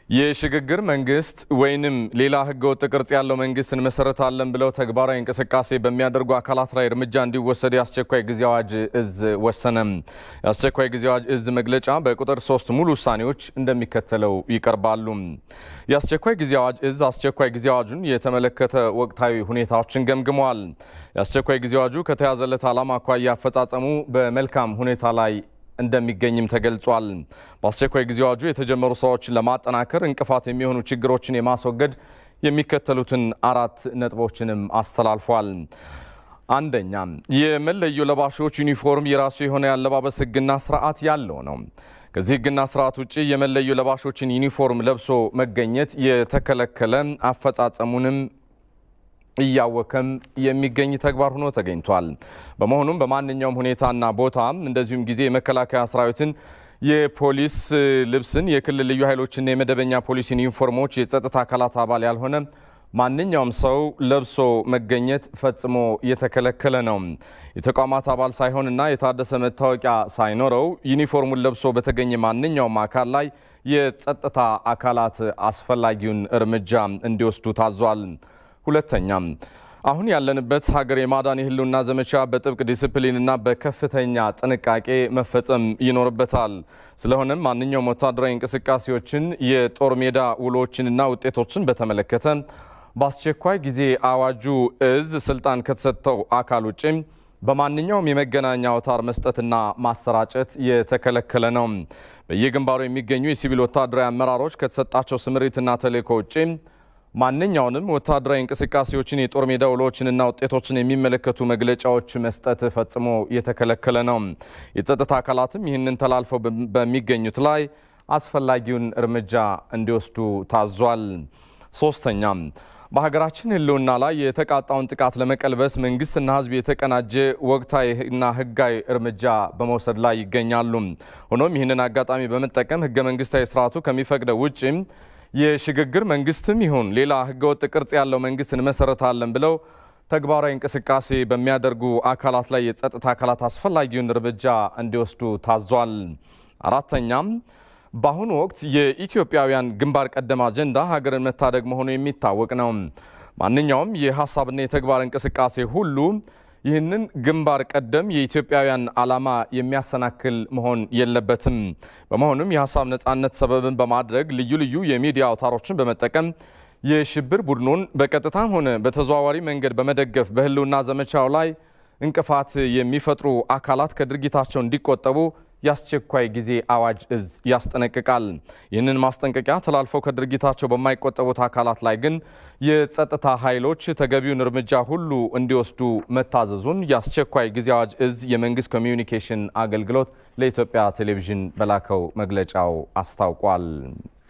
የሽግግር መንግስት ወይንም ሌላ ህገወጥ ቅርጽ ያለው መንግስት እንመሰረታለን ብለው ተግባራዊ እንቅስቃሴ በሚያደርጉ አካላት ላይ እርምጃ እንዲወሰድ የአስቸኳይ ጊዜ አዋጅ እዝ ወሰነም። የአስቸኳይ ጊዜ አዋጅ እዝ መግለጫ በቁጥር ሶስት ሙሉ ውሳኔዎች እንደሚከተለው ይቀርባሉ። የአስቸኳይ ጊዜ አዋጅ እዝ አስቸኳይ ጊዜ አዋጁን የተመለከተ ወቅታዊ ሁኔታዎችን ገምግመዋል። የአስቸኳይ ጊዜ አዋጁ ከተያዘለት ዓላማ አኳያ አፈጻጸሙ በመልካም ሁኔታ ላይ እንደሚገኝም ተገልጿል። በአስቸኳይ ጊዜ አዋጁ የተጀመሩ ስራዎችን ለማጠናከር እንቅፋት የሚሆኑ ችግሮችን የማስወገድ የሚከተሉትን አራት ነጥቦችንም አስተላልፏል። አንደኛ፣ የመለዮ ለባሾች ዩኒፎርም የራሱ የሆነ የአለባበስ ህግና ስርዓት ያለው ነው። ከዚህ ህግና ስርዓት ውጭ የመለዮ ለባሾችን ዩኒፎርም ለብሶ መገኘት የተከለከለ አፈጻጸሙንም እያወከም የሚገኝ ተግባር ሆኖ ተገኝቷል። በመሆኑም በማንኛውም ሁኔታና ቦታ እንደዚሁም ጊዜ የመከላከያ ሰራዊትን፣ የፖሊስ ልብስን፣ የክልል ልዩ ኃይሎችና የመደበኛ ፖሊስን ዩኒፎርሞች የጸጥታ አካላት አባል ያልሆነ ማንኛውም ሰው ለብሶ መገኘት ፈጽሞ የተከለከለ ነው። የተቋማት አባል ሳይሆንና የታደሰ መታወቂያ ሳይኖረው ዩኒፎርሙን ለብሶ በተገኘ ማንኛውም አካል ላይ የጸጥታ አካላት አስፈላጊውን እርምጃ እንዲወስዱ ታዟል። ሁለተኛም አሁን ያለንበት ሀገር የማዳን የህልውና ዘመቻ በጥብቅ ዲስፕሊንና በከፍተኛ ጥንቃቄ መፈጸም ይኖርበታል። ስለሆነም ማንኛውም ወታደራዊ እንቅስቃሴዎችን፣ የጦር ሜዳ ውሎችንና ውጤቶችን በተመለከተ በአስቸኳይ ጊዜ አዋጁ እዝ ስልጣን ከተሰጠው አካል ውጭ በማንኛውም የመገናኛ አውታር መስጠትና ማሰራጨት የተከለከለ ነው። በየግንባሩ የሚገኙ የሲቪል ወታደራዊ አመራሮች ከተሰጣቸው ስምሪትና ተልዕኮ ውጭ ማንኛውንም ወታደራዊ እንቅስቃሴዎችን የጦር ሜዳ ውሎችንና ውጤቶችን የሚመለከቱ መግለጫዎች መስጠት ፈጽሞ የተከለከለ ነው። የጸጥታ አካላትም ይህንን ተላልፈው በሚገኙት ላይ አስፈላጊውን እርምጃ እንዲወስዱ ታዟል። ሶስተኛም በሀገራችን ህልውና ላይ የተቃጣውን ጥቃት ለመቀልበስ መንግስትና ህዝብ የተቀናጀ ወቅታዊና ህጋዊ እርምጃ በመውሰድ ላይ ይገኛሉ። ሆኖም ይህንን አጋጣሚ በመጠቀም ህገ መንግስታዊ ስርዓቱ ከሚፈቅደው ውጭ የሽግግር መንግስትም ይሁን ሌላ ህገወጥ ቅርጽ ያለው መንግስት እንመሰረታለን ብለው ተግባራዊ እንቅስቃሴ በሚያደርጉ አካላት ላይ የጸጥታ አካላት አስፈላጊውን እርምጃ እንዲወስዱ ታዟል። አራተኛም በአሁኑ ወቅት የኢትዮጵያውያን ግንባር ቀደም አጀንዳ ሀገርን መታደግ መሆኑ የሚታወቅ ነው። ማንኛውም የሀሳብና የተግባር እንቅስቃሴ ሁሉ ይህንን ግንባር ቀደም የኢትዮጵያውያን ዓላማ የሚያሰናክል መሆን የለበትም። በመሆኑም የሀሳብ ነጻነት ሰበብን በማድረግ ልዩ ልዩ የሚዲያ አውታሮችን በመጠቀም የሽብር ቡድኑን በቀጥታም ሆነ በተዘዋዋሪ መንገድ በመደገፍ በህልውና ዘመቻው ላይ እንቅፋት የሚፈጥሩ አካላት ከድርጊታቸው እንዲቆጠቡ የአስቸኳይ ጊዜ አዋጅ እዝ ያስጠነቅቃል። ይህንን ማስጠንቀቂያ ተላልፈው ከድርጊታቸው በማይቆጠቡት አካላት ላይ ግን የጸጥታ ኃይሎች ተገቢውን እርምጃ ሁሉ እንዲወስዱ መታዘዙን የአስቸኳይ ጊዜ አዋጅ እዝ የመንግስት ኮሚዩኒኬሽን አገልግሎት ለኢትዮጵያ ቴሌቪዥን በላከው መግለጫው አስታውቋል።